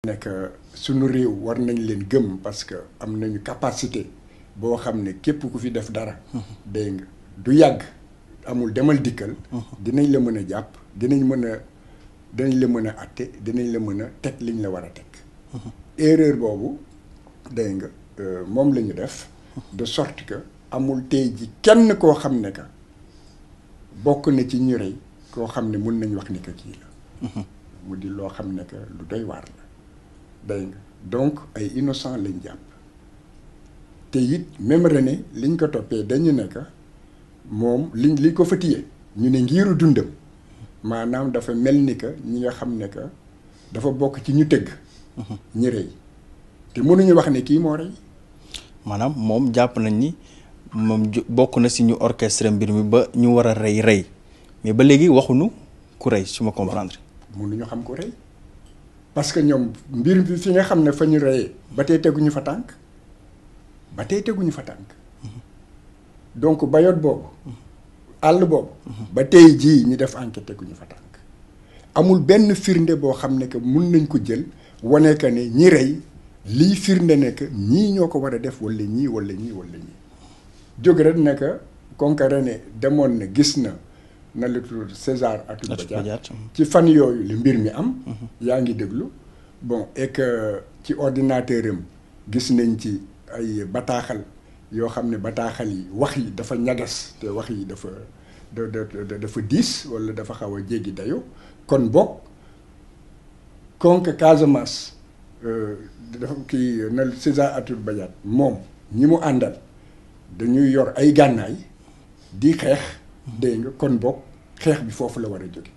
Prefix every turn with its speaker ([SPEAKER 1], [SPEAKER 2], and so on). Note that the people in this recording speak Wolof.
[SPEAKER 1] nekk suñu réew war nañ leen gëm parce que am nañu capacité boo xam ne képp ku fi def dara dégg nga du yàgg amul demal dikkal dinañ la mën a jàpp dinañ mën a dinañ la mën a atte dinañ la mën a teg liñ la war a teg erreur boobu dégg nga moom la ñu def de sorte que amul tey ji kenn koo xam ne que bokk na ci ñu rey koo xam ne mun nañ wax ni que kii la mu di loo xam ne que lu doy waar la dégg nga donc ay innocent lañ jàpp te it même René liñ ko toppee dañu ne que moom liñ li ko fa téye ñu ne ngiiru dundam maanaam dafa mel ni que ñi nga xam ne que dafa bokk ci ñu tëgg ñi rey te mënuñu wax ne kii moo rey
[SPEAKER 2] maanaam moom jàpp nañ ni moom bokk na si ñu orchestre mbir mi ba ñu war a rey rey mais ba léegi waxuñu ku rey su ma comprendre.
[SPEAKER 1] mënuñu xam ku rey parce que ñoom mbir bi fi nga xam ne fa ñu reyee ba tey teguñu fa tànk ba tey teguñu fa tànk donc bayot boobu àll boobu ba tey jii ñu def enquête teguñu fa tànk amul benn firnde boo xam ne que mun nañ ko jël wane que ne ñi rey lii firnde ne que ñii ñoo ko war a def wala ñii wala ñii wala ñii jóg rek ne que Konkare ne demoon na gis na na la tudd César Atoute Badiate ci fan yooyu li mbir mi am yaa ngi déglu bon et que ci ordinateur am gis nañ ci ay bataaxal yoo xam ne bataaxal yi wax yi dafa ñagas te wax yi dafa da dafa diis wala dafa xaw a jéggi dayo kon bokk konk Casamance dafa kii na César Atoute Badiate moom ñi mu àndal dañuy yor ay gànnaay di xeex dégg nga kon bokk xeex bi foofu la war a jóge